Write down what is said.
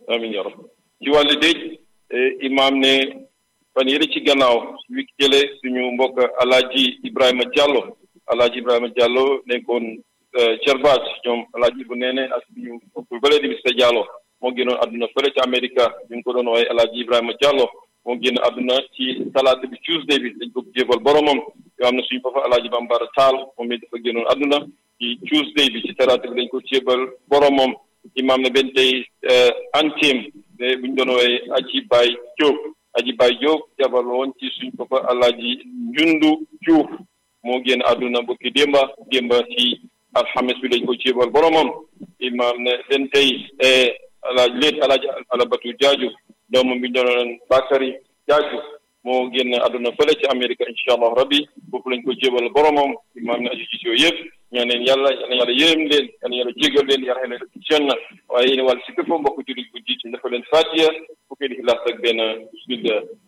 amiin yaa rabbi ci wàllu dëj imaam ne fan yële ci gannaaw wi jële suñu mbokk alaaji Ibrahima Diallo alaaji Ibrahima Diallo nekkoon Cerbaat ñoom alaaji bu neene ak suñu mbokk bële di Mr Diallo moo génnoon àdduna fële ci Amérique ñu ngi ko doon wooye alaaji Ibrahima Diallo moo génn àdduna ci talaata bi Tuesday bi dañ ko jébal boromam yoo xam ne suñu papa alaaji Bambara Taal moom it dafa génnoon àdduna ci Tuesday bi ci talaata bi dañ ko jébal boromam imaam ne benn tey antim ne bu ñu doon wooye aji Baay Jóob aji Baay Jóob jabal woon ci suñu papa alaaji Njundu Juuf moo génn àdduna bokki démba démba ci alxames bi dañ ko jébal boromam imaam ne benn tey alaaji léet alaaji alabatu jaaju doomam bi ñu doon Bakary jaaju moo génn àdduna fële ci Amérique incha allah rabbi foofu lañ ko jébal boromam imaam ne aji gis yooyu yëpp ñaan leen yàlla yal na yàlla yërëm leen yal na yàlla jégal leen yàlla leen ci janna waaye yéen wàll si képp mbokk jullit bu jiit dafa leen fatiya fukki di xilaas ak benn bismillah